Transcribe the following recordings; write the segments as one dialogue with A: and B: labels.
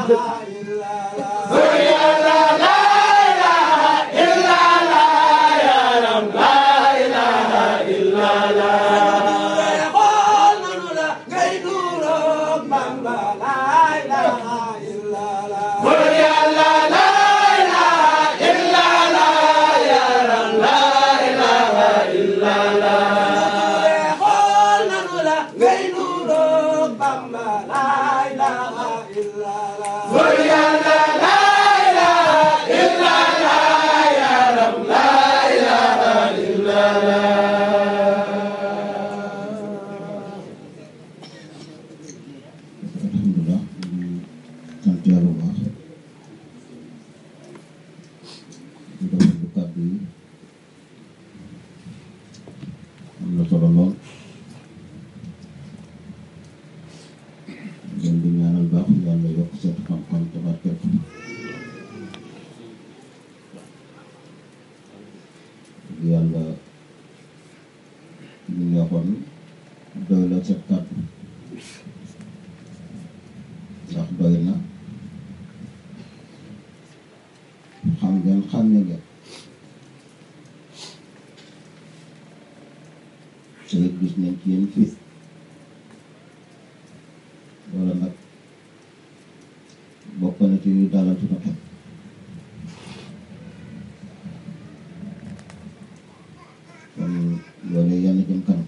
A: alhamdulilah ñu sant yàlla bu baax di rafetlu kàddu yi am na solo lool ngeen di ñaanal baax yàlla yokk seen xam-xam te barkeel ko yàlla ñu neexoon doy la seen kàddu ndax doy na xam ngeen xam ne ngeen te it gis nañ ci yéen fii wala nag bokk na ci yu dalal suñu xel kon loolu yàlla jëm kanam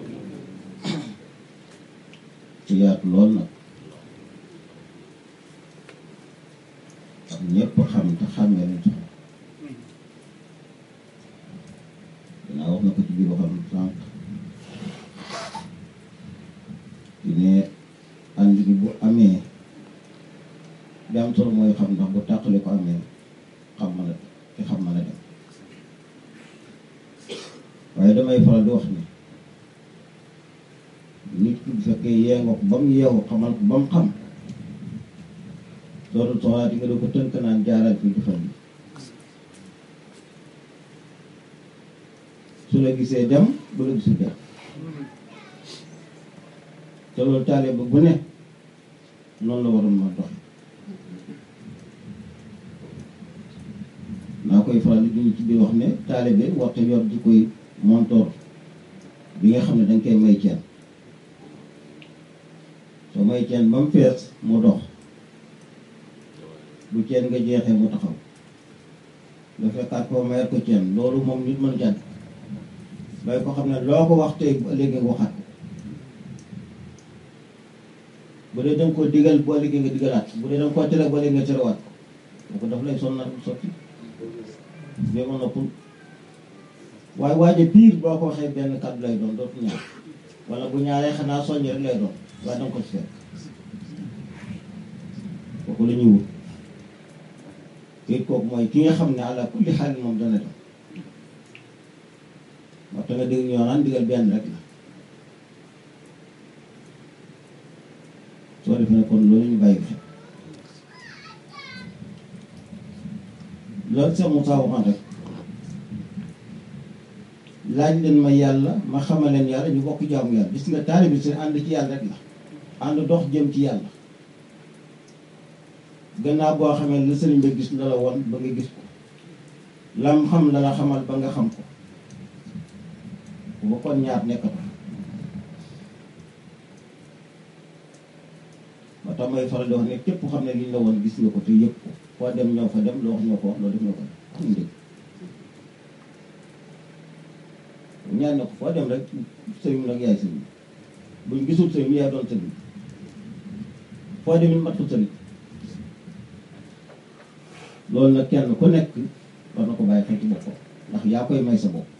A: ci yaatu lool nag ak ñëpp xam te xàmmee nañ sax dinaa wax na ko ci biir waxam sànq di ne ànd gi bu amee li am solo mooy xam ndax bu tàqale ko amee xam mën a te xam mën a dem waaye damay faral di wax ni nit ki bu fekkee yee nga ko ba mu yeewu xamal ko ba mu xam dootul soxlaa di nga doo ko tënk naan jaaral fii di fan su la gisee dem bu la gisul dem te loolu taale ba bu ne noonu la waroon ma dox naa koy faral di ñu ci biir wax ne taalibe waxte yor ji koy montoor bi nga xam ne danga koy may ceen soo may ceen ba mu fees mu dox bu ceen nga jeexee mu taxaw nga fekkaat ko mayat ko ceen loolu moom nit mën jàdd bay ko xam ne loo ko wax tey bu ëllëgee nga waxaat ko bu dee danga ko digal bu ëllëgee nga digalaat bu dee danga ko tere bu ëllëgee nga terewaat ko ko daf lay sonnal sotti bee ma noppul waaye waaje piir boo ko waxee benn kàddu lay doon dootu ñaar wala bu ñaaree xanaa soññ rek lay doon waaye danga ko ci fekk kooku la ñuy wut kii kooku mooy ki nga xam ne àlla kulli xaalin moom dana dem moo tax nga dégg ñoo naan digal benn rek la soo defee ne kon loolu ñu bàyyi xel loolu Cheikh Moussa waxoon rek laaj leen ma yàlla ma xamal leen yàlla ñu bokk jaamu yàlla gis nga taalibe bi seen ànd ci yàlla rek la ànd dox jëm ci yàlla gannaaw boo xamee la sëriñ ba gis la la woon ba nga gis ko lam xam la la xamal ba nga xam ko bu kon ñaar nekkatu moo tax may faral di wax ne képp xam ne liñ la woon gis nga ko te yëpp ko foo dem ñoo fa dem loo wax ñoo ko wax loo def ñoo ko def am dégg ñaan na ko foo dem rek sëriñ nag yaay sëriñ buñ gisul sëriñ yaay doon sëriñ foo demit mat ko sëriñ loolu nag kenn ku nekk war na ko bàyyi xel ci boppam ndax yaa koy may sa bopp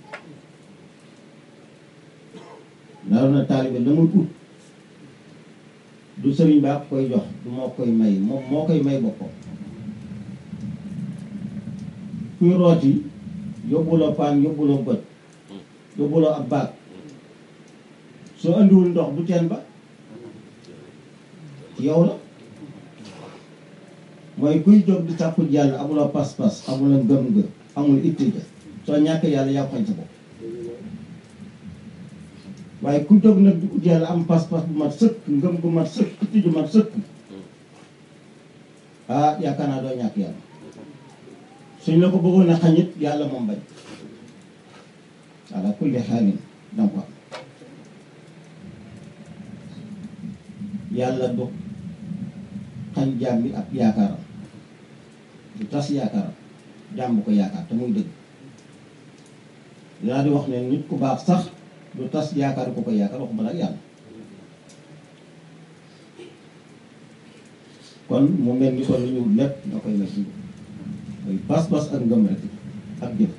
A: naroon na taalibe la muy ut du sëriñ baa koy jox du moo koy may moom moo koy may boppam kuy rooti yóbbuloo paan yóbbuloo bët yóbbuloo ab baag soo andiwul ndox bu teen ba yow la mooy kuy jóg di sàkku yàlla amuloo pas-pas amuloo ngëm-ngëm amul itte ja soo ñàkk yàlla yaa xañ sa bopp waaye ku jóg nag di ut yàlla am pas-pas bu mat sëkk ngëm bu mat sëkk itte ju mat sëkk ah yaakaar naa doo ñàkk yàlla suñ la ko bëggoon a xañit yàlla moom bañ ala kulli xaalin danga ko am yàlla du xañ jaam bi ak yaakaaram du tas yaakaaram jaam bu ko yaakaar te muy dëgg dinaa di wax ne nit ku baax sax du tas yaakaar ku ko yaakaar waxuma la ak yàlla kon mu mel ni kon lu ñu lépp nga koy nekk mooy pas-pas ak ngëm rek ak jëf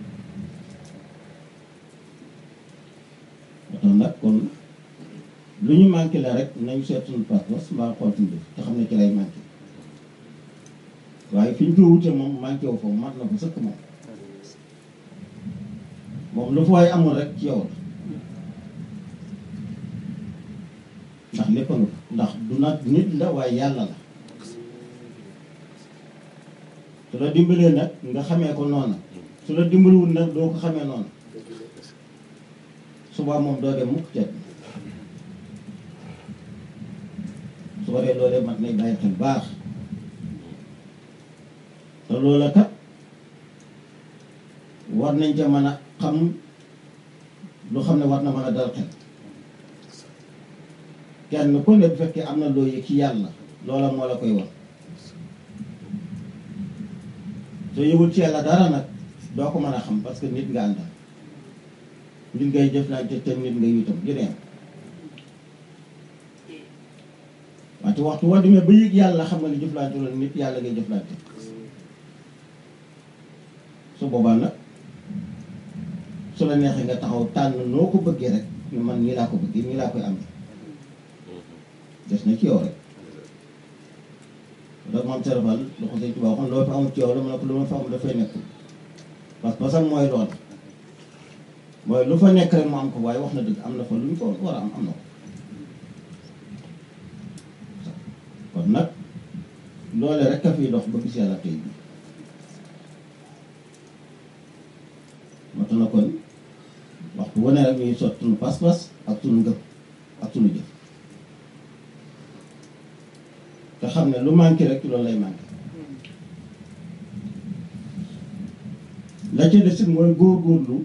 A: moo tax nag kon lu ñu manqué la rek nañ seet suñu pas-pas mbaa xool suñu jëf te xam ne ci lay manqué waaye fi ñu ko wute moom manqué wu fa mat na fa sëkk moom moom lu fa waay amul rek ci yow la ndax lépp nga ndax du nag nit la waaye yàlla la su la dimbalee nag nga xamee ko noona su la dimbaliwul nag doo ko xamee noona suba moom doo dem mukk cet su ko dee loolee mat nay bàyyi xel baax te loola kat war nañ ca mën a xam lu xam ne war na mën a dal xel kenn ku ne bu fekkee am na loo yëg ci yàlla loola moo la koy wax soo yëgul ci yàlla dara nag doo ko mën a xam parce que nit nga àndal nit ngay jëflante te nit ngay itam jëneen wante waxtu woo demee ba yëg yàlla xam nga ni jëflante loolu nit yàlla ngay jëflante su boobaa nag su la neexee nga taxaw tànn noo ko bëggee rek ñu man nii laa ko bëggee nii laa koy amee des na ci yow rek donc moom serafal lu ko sëñ Tuubaa waxoon loo fi amul ci yow la mu ne ko lu ma fa amul dafay nekk parce que basam mooy lool mooy lu fa nekk rek mu am ko waaye wax na dëgg am na fa lu ñu ko war a am am na ko kon nag loole rek a fiy dox ba gis yàlla tey bi moo tax na kon waxtu wane rek ñuy sot suñu pas-pas ak suñu ngëm ak suñu jëf te xam ne lu manqué rek loolu lay manqué la ca des it mooy góorgóorlu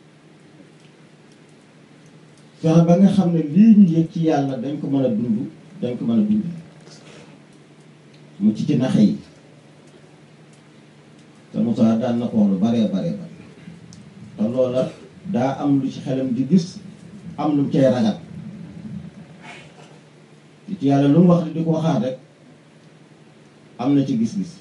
A: fexe ba nga xam ne lii ñu yëg ci yàlla dañ ko mën a dund dañ ko mën a dund mu ci ci naxe yi te Moussa daan na ko wax lu baree baree bare te loola daa am lu ci xelam di gis am lu mu cay ragal li ci yàlla lu mu wax di ko waxaat rek am na ci gis-gis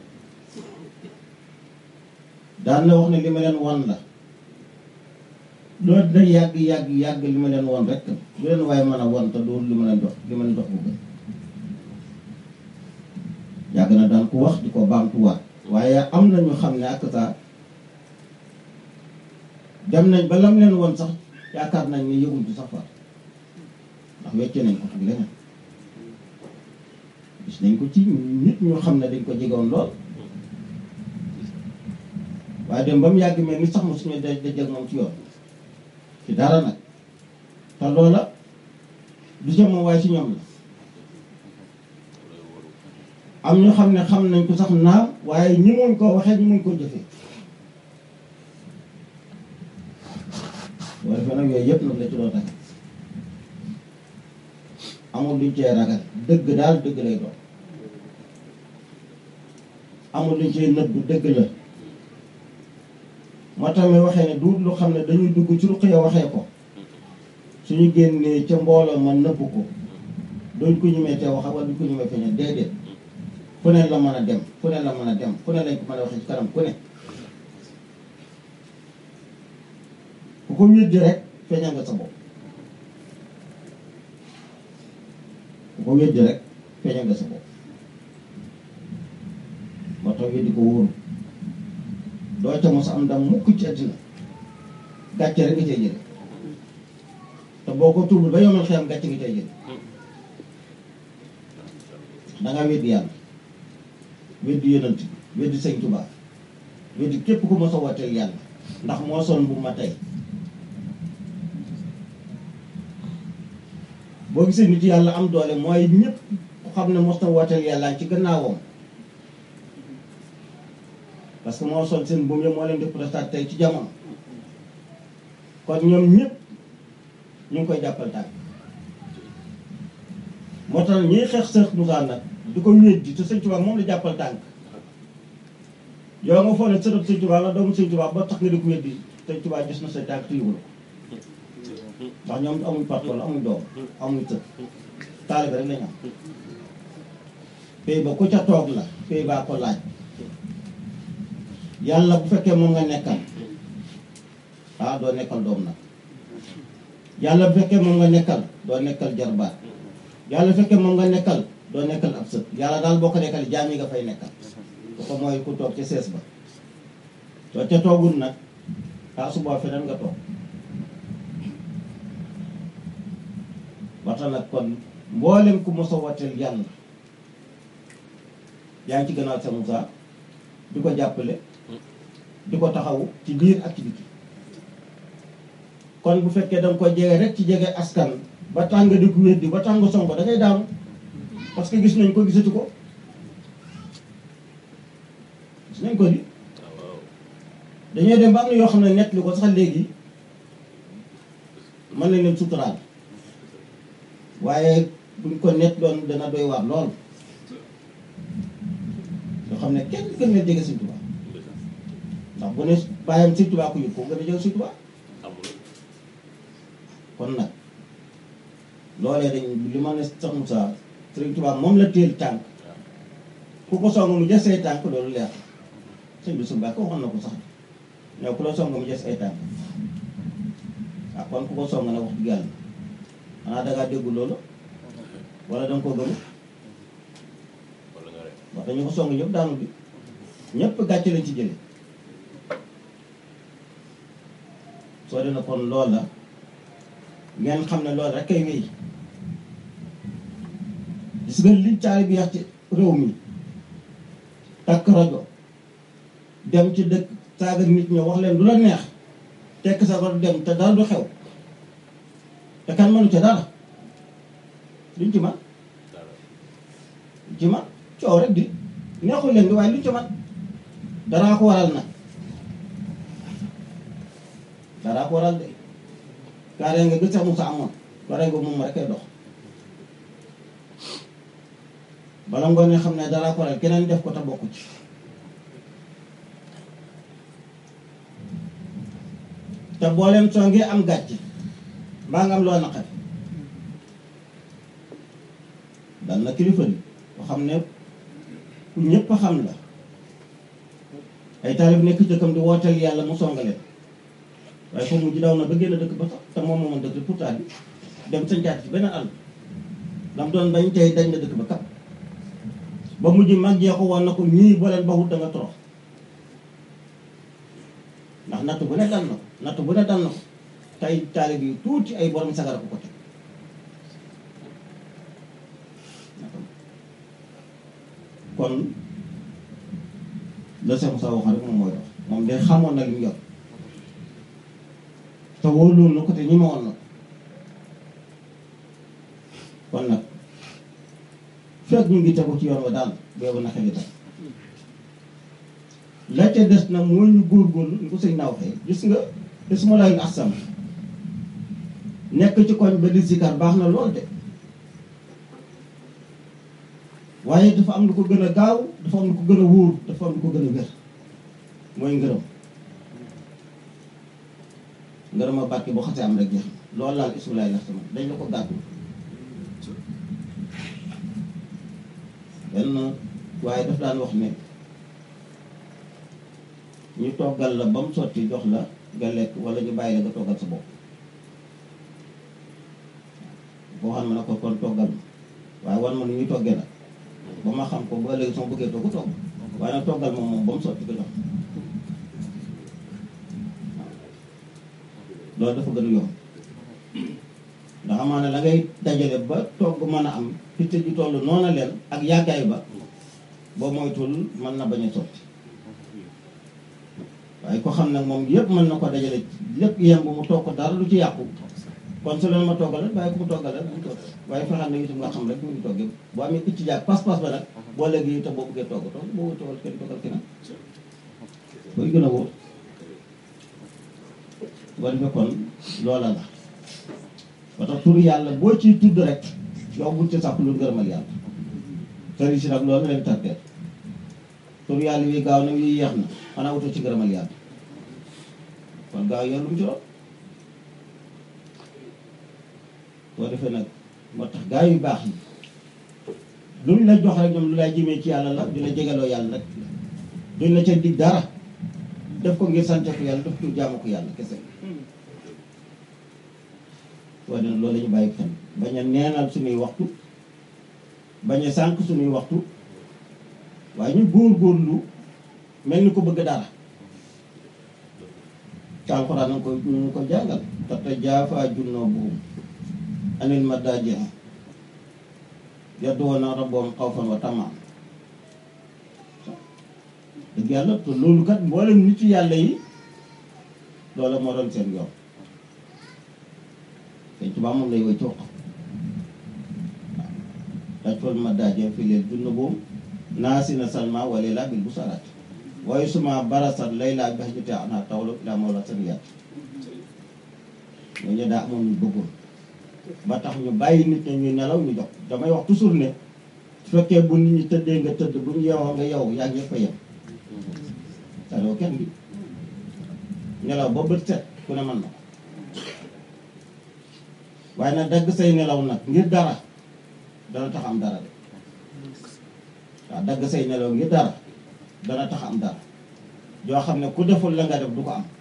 A: daan na wax ne li ma leen wan la loolu dina yàgg yàgg yàgg li ma leen wan rek lu leen waaye mën a wan te doolu li ma leen dox li ma leen dox bu gën yàgg na daan ko wax di ko baamtuwaat waaye am na ñu xam ne ak saa dem nañ ba lam leen woon sax yaakaar nañ ne yëgul ci sax far ndax wecce nañ ko ak leneen gis nañ ko ci nit ñu xam ne dañ ko jegoon lool waaye dem ba mu yàgg mel ni sax mu suñu daj dajal moom ci yoon ci dara nag te loola du ca moom waaye ci ñoom la am ñu xam ne xam nañ ko sax naam waaye ñi muñ koo waxee ñi muñ koo jëfee boo defee nag yooyu yëpp nag la ci doon takk amul luñ cee ragal dëgg daal dëgg lay doon amul luñ cee nëbb dëgg la moo tax mi waxee ne duut lu xam ne dañuy dugg ci ruq ya waxee ko suñu génnee ca mbooloo ma nëbb ko duñ ko ñemee te wax wala duñ ko ñemee feeñal déedéet fu ne la mën a dem fu ne la mën a dem fu ne lañ ko mën a waxee ci kanam ku ne ku ko weddi rek feeñal nga sa bopp ku ko weddi rek feeñal nga sa bopp moo tax weddi ko wóoru doo ca mos am ndam mukk ci àddina gàcce rek nga cay jële te boo ko tuubul ba yomal xiyam gàcce nga cay jële dangaa weddi yàlla weddi yonent bi weddi sëñ Tuubaa weddi képp ku mos a wooteel yàlla ndax moo son bu ma tey boo gisee nit yàlla am doole mooy ñëpp ku xam ne mos na wooteel yàlla ci gannaawam parce que moo sol seen buum yëpp moo leen di protestant tey ci jamono kon ñoom ñëpp ñu ngi koy jàppal tànk moo tax ñiy xeex Cheikh Moussa nag di ko wéddi te sëñ Tuubaa moom la jàppal tànk yow nga foog ne sërëb sëñ Tuubaa la doomu sëñ Tuubaa ba tax nga di ko wéddi sëñ Tuubaa gis na say tànk te yëgul ko ndax ñoom amuñ parpol amuñ doom amuñ sët taalibe rek lañ am pay ba ku ca toog la pay baa ko laaj yàlla bu fekkee moom nga nekkal ah doo nekkal doom nag yàlla bu fekkee moom nga nekkal doo nekkal jarbaat yàlla bu fekkee moom nga nekkal doo nekkal ab sët yàlla daal boo ko nekkal jaam yi nga fay nekkal ku ko mooy ku toog ca sees ba soo ca toogul nag ah suba feneen nga toog waxta nag kon mboolem ku mos a wateel yàlla yaa ngi ci gannaaw sa Moussa di ko jàppale di ko taxawu ci biir ak ci biti kon bu fekkee danga ko jege rek ci jege askan ba tàng di ko weddi ba tàng song ko da ngay daanu parce que gis nañ ko gisatu ko gis nañ ko di dañoo dem ba am na yoo xam ne nett li ko sax léegi mën nañ leen suturaal waaye buñ ko nett doon dana doy waar lool yoo xam ne kenn gën na jege Sëñ Tuubaa ndax bu ne bàyyam Sëñ Tuubaa ko yëg ko gën a jege Sëñ Tuubaa kon nag loolee dañ li ma ne sax Moussa Sëñ Tuubaa moom la teel tànk ku ko song mu jës ay tànk loolu leer sëñ bi su mbaa ko waxoon na ko sax ñoo ku la song mu jës ay tànk ah kon ku ko song nag wax dëgg yàlla xanaa dangaa déggu loolu wala danga ko gëm wax dañu ko song ñëpp daanu bi ñëpp gàcce lañ ci jële soo dina kon lool la ngeen xam ne loolu rek kay wéy gis nga li caari bi yax ci réew mi takk rajo dem ci dëkk saaga nit ñi wax leen lu la neex tekk sa war dem te dara du xew te kan mënu ca dara luñ ci man luñ ci man coow rek di neexul leen di waaye luñ ci man daraa ko waral nag daraa ko waral de kaaree nga gis sax Moussa amoon waree nga moom rek ay dox bala ngoon xam ne daraa ko waral keneen def ko te bokku ci te boo leen songee am gàcce mbaa nga am loo naqari dal na kilifa li ko xam ne ku ñëpp xam la ay taalib nekk dëkkam di wooteel yàlla mu songaleen waaye foofu mujj daw na ba génn dëkk ba sax te moom moomoon dëkk pourtant bi dem sañcaat ci beneen àll lam doon bañ tey dañ na dëkk ba kap ba mujj mag jeexu woon na ko ñii boo leen baxut da nga torox ndax natt bu ne dal na ko natt bu ne dal na ko tey taalib yi tuuti ay borom sagara ko ko teg kon la Cheikh Moussa waxoon rek moom mooy dox moom de xamoon na li mu yor te wóoluwoon na ko te ñi ma woon na ko kon nag fekk ñu ngi tegu ci yoon wa daal boobu na xel itam la ca des nag mooy ñu góorgóorlu ñu ko sëñ naaw xëy gis nga ismu laay asam nekk ci koñ ba di zikar baax na lool de waaye dafa am lu ko gën a gaaw dafa am lu ko gën a wóor dafa am lu ko gën a wér mooy ngërëm ngërëm a barke boo xasee am rek jeex loolu laal ismu laay asam dañ la ko gàddu benn waaye daf daan wax ne ñu toggal la ba mu sotti jox la nga lekk wala ñu bàyyi la nga toggal sa bopp boo xam ne na ko kon toggal ma waaye wan ma nu ñuy toggee nag ba ma xam ko ba léegi sama bëggee togg togg waaye nag toggal moom moom ba mu sotti ko jox loolu dafa gën a yomb ndax amaana la ngay dajale ba togg mën a am pitte ji toll noona leen ak yàggaay ba boo moytul mën na bañ a sotti waaye ko xam nag moom yëpp mën na ko dajale lépp yem bu mu toog ko dara lu ci yàqu kon su leen ma toggal rek bàyyi ko mu toggal rek mu togg waaye fexeel na itam nga xam rek mu ngi toggee boo amee picc jaag pas-pas ba nag boo léegi itam boo bëggee togg togg boo toggal kenn toggal keneen koy gën a wóor boo defee kon loola la ba tax turu yàlla boo ciy tudd rek yow bul ci sàpp lu ngërëmal yàlla sëriñ si nag loolu leen tardeel turu yàlla wi gaaw na wi yeex na xanaa wutoo ci ngërëmal yàlla kon gaaw yow lu mu ci doon boo defee nag moo tax gaa yu baax yi lu ñu la jox rek ñoom lu lay jëmee ci yàlla la di la jegaloo yàlla rek duñ la ca dig dara def ko ngir sante ko yàlla def ko jaamu ko yàlla kese waaye nag loolu la ñu bàyyi xel bañ a neenal suñuy waxtu bañ a sànq suñuy waxtu waaye ñu góor-góorlu mel ni ko bëgg dara te alxuraan na ko ñu ko jàngal tatajaafaa junuubuhum anil madaaji' yad'uuna rabbahum xawfan wa tamaan dëgg yàlla te loolu kat mboolem nit yàlla yi loola moo doon seen yoon te tubaab moom lay woy ci wax tajfal madaaji' fi layl junuubuhum naasina salma wa layla bil busaraat waaye suma barasat layla bi hajjati ana tawlu ila mawla saniyat ñooñu daa amoon ñu bëggoon ba tax ñu bàyyi nit ñi ñuy nelaw ñu jox damay wax toujours ne su fekkee bu nit ñi tëddee nga tëdd bu ñu yeewoo nga yow yaa ngi ñëpp a yem saloo kenn bi nelaw ba bët set ku ne mën na ko waaye nag dagg say nelaw nag ngir dara dana tax am dara de waaw dagg say nelaw ngir dara dana tax am dara joo xam ne ku deful la nga def du ko am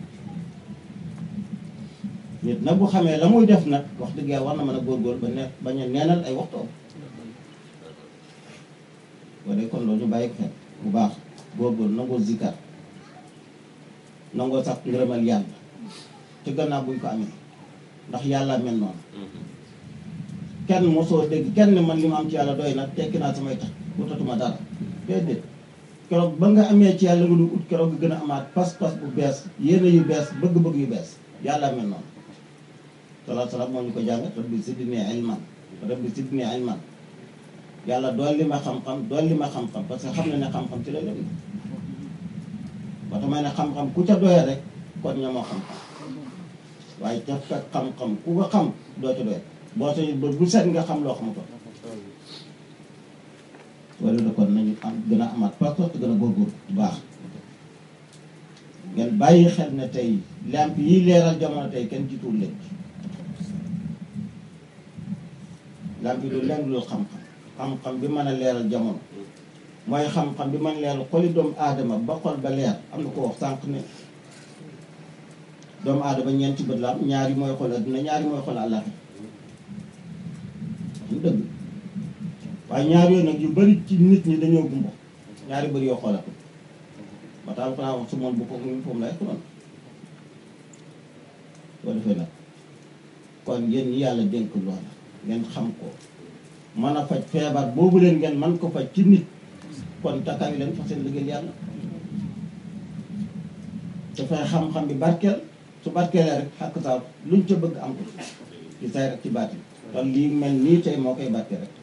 A: nit nag bu xamee la muy def nag wax dëgg yàlla war na mën a góorgóor ba ne bañ a neenal ay waxtoom wala kon loolu ñu bàyyi ko xel bu baax góorgóor nangoo zikar nangoo sax ngërëmal yàlla ci gannaaw buñ ko amee ndax yàlla mel noonu kenn mosoo dégg kenn man li ma am ci yàlla doy na tekki naa samay tax wutatuma dara déedéet keroog ba nga amee ci yàlla nga du ut keroog nga gën a amaat pas-pas bu bees yéene yu bees bëgg-bëgg yu bees yàlla mel noonu salaatu salaam moo ñu ko jàngat rabbi zidni ilman rabbi zidni ilman yàlla dolli ma xam-xam dolli ma xam-xam parce que xam na ne xam-xam ci la lépp ba tax may ne xam-xam ku ca doyee rek kon ñamoo xam-xam waaye ca fekk xam-xam ku ko xam doo ca doyee boo sañu ba bu set nga xam loo xamutoon wala da kon nañu am gën a amaat pas-pas te gën a góorgóorlu bu baax ngeen bàyyi xel ne tey lamp yi leeral jamono tey kenn jiituwul leen lamp yi du leen dul xam-xam xam-xam bi mën a leeral jamono mooy xam-xam bi mën a leeral xoli doomu aadama ba xol ba leer am na ko wax sànq ne doomu aadama ñeenti bët la am ñaari mooy xol adduna ñaari mooy xol àllaxi ñu dëgg waaye ñaar yooyu nag yu bari ci nit ñi dañoo gumbo ñaari bëri yoo xoolatu ba tax alxuraan wax su moom bu ko mu foofu lay xuloon boo defee nag kon yéen ñi yàlla dénk loola ngeen xam ko mën a faj feebar boobu leen ngeen man ko faj ci nit kon takkaay leen fa seen liggéey yàlla dafay xam-xam bi barkeel su barkeelee rek xàq saa luñ ca bëgg am ko ci say rek ci baati kon lii mel nii tey moo koy barkeel rek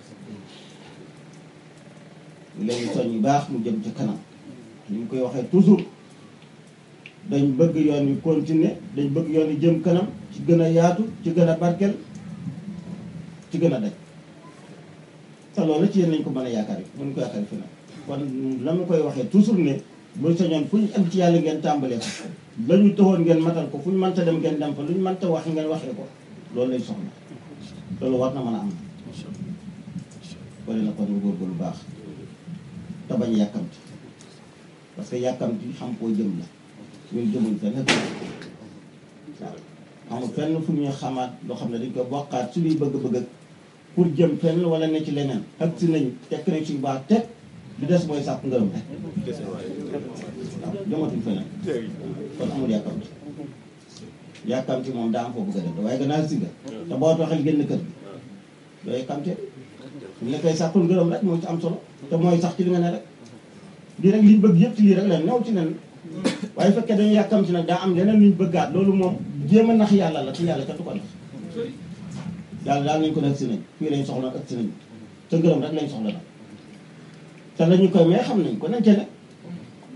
A: léegi soñ yu baax mu jëm ci kanam ni ñu koy waxee toujours dañ bëgg yoon wi continuer dañ bëgg yoon wi jëm kanam ci gën a yaatu ci gën a barkeel ci gën a daj te loolu ci yéen lañ ko mën a yaakaar yi mën ko yaakaar yi fi nag kon la mu koy waxee toujours ne bu sañoon fu ñu am ci yàlla ngeen tàmbalee ko la ñu taxoon ngeen matal ko fu ñu mënta dem ngeen dem fa lu ñu mënta wax ngeen waxee ko loolu lay soxla loolu war na mën a am wala na kon ñu góorgóorlu lu baax te bañ a yàkkamti parce que yàkkamti xam koo jëm la ñun jëmuñ fenn waaw amul fenn fu ñuy xamaat loo xam ne dañ koy bokkaat suñuy bëgg-bëgg pour jëm fenn wala ne ci leneen ak si nañ tekk nañ suñu baax teg li des mooy sàpp ngërëm rek waaw jëmatuñ feneen kon amul yàkkamti yàkkamti moom daa am foo bëgg a dem waaye gannaaw si nga te boo taxal génn kër gi doo yàkkamte ñu la koy sàppul ngërëm rek moo ci am solo te mooy sax ci li nga ne rek lii rek liñ bëgg yëpp ci lii rek la new ci nen waaye fekkee dañu yàkkamti nag daa am leneen luñ bëggaat loolu moom jéem a nax yàlla la te yàlla kenn du ko nax yàlla daal nañ ko ne ëgsi nañ fii lañ soxla ëgsi nañ te ngërëm rek lañ soxla nag te lañu koy may xam nañ ko nañ ca ne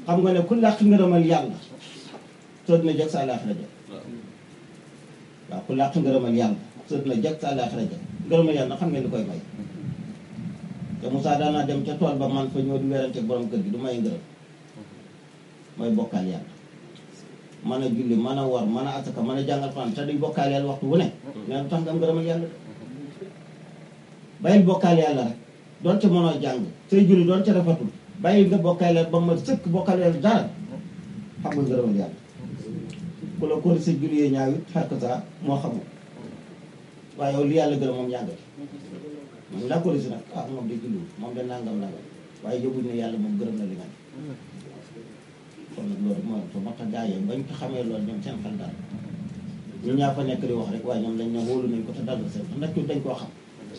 A: xam nga ne ku làq ngërëmal yàlla soo dina jag sa àllaaxira ja waaw ku làq ngërëmal yàlla soo dina jag sa àllaaxira ja ngërëmal yàlla xam ngeen li koy may te Moussa daanaa dem ca tool ba man fa ñëw di werante borom kër gi du may ngërëm mooy bokkaal yàlla mën a julli mën a war mën a asaka mën a jàngal Alxuraan te duñ bokkaal yàlla waxtu wu ne nee tax nga am ngërëmal yàlla de bàyyil bokkaal yàlla rek doon ca mënoo jàng say julli doon ca rafetul bàyyil nga bokkaal yàlla ba ma sëkk bokkaal yàlla dara xam nga ngërëmal yàlla ku la kóori sa julli yee ñaaw it xark saa moo xamul waaye yow li yàlla gërëm moom yàggal moom laa kóori si nag ah moom de julliwul moom de nangam nangam waaye yóbbuñ ne yàlla moom gërëm na li nga ne kon nag loolu mooy so moo tax gaa yi bañ ko xamee loolu ñoom seen xel daal ñu ñaa fa nekk di wax rek waaye ñoom dañ ne wóolu nañ ko te dal na seen ndax ñu dañ koo xam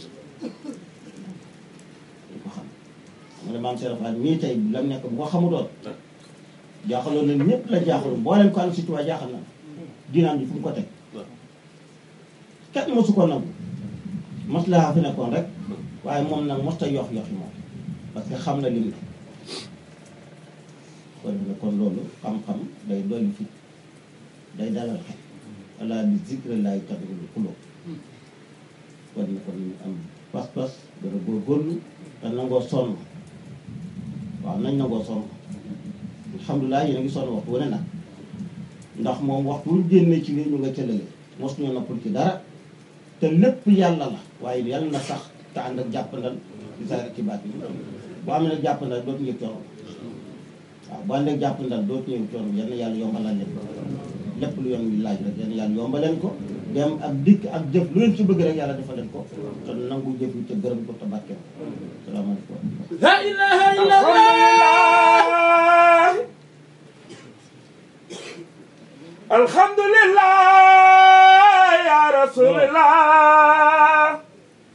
A: dañ ko xam mu ne maam Serap Fall mii tey lam nekk bu ko xamutoon jaaxaloon na ñëpp la jaaxaloon boo leen ko ànd si tubaab jaaxal na diinaan ji fu mu ko teg kenn mosu ko nangu maslaha fi nekkoon rek waaye moom nag mosta yox yoxi moom parce que xam na li mu kon ne kon loolu xam-xam day dolli fit day dalal xel ala bi zikrillahi tatma'innul qulub kon ne kon ñu am pas-pas gën a góorgóorlu te nangoo sonn waaw nañ nangoo sonn alhamdulilah yéen a ngi sonn waxtu wane nag ndax moom waxtu wuñ génnee ci lii ñu nga cëlale mos ñoo noppal ci dara te lépp yàlla la waaye yàlla na sax te ànd ak jàppandal ci saa ci baat yi boo amee nag jàppandal dootu yëg coono waaw boo àndee jàppandal dootu yëg coono yal na yàlla yombalal leen ko lépp lu yoon wi laaj rek yal na yàlla yombaleen ko dem ak dikk ak jëf lu leen ci bëgg rek yàlla defal leen ko te nangu jëf yi te gërëm ko te barkeel ko salaamaaleykum
B: la ilaha illallah alhamdulillah ya rasulillah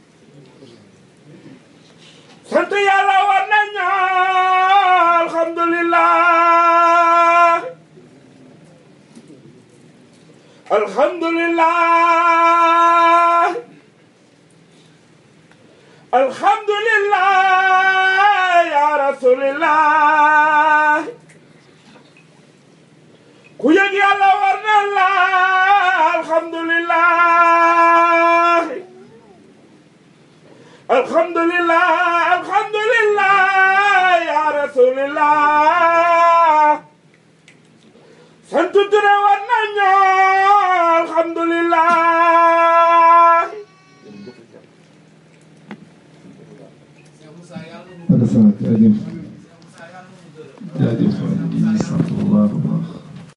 B: sant yàlla war nañu alhamdulillah alhamdulillah alhamdulillah ya rasulillah ku yëg yàlla war na la alhamdulillah alhamdulillah alhamdulillah ya rasulillah santu ture war nañu alhamdulillah
C: wala sant jaajëf jaajëf waay di sant bu baax a baax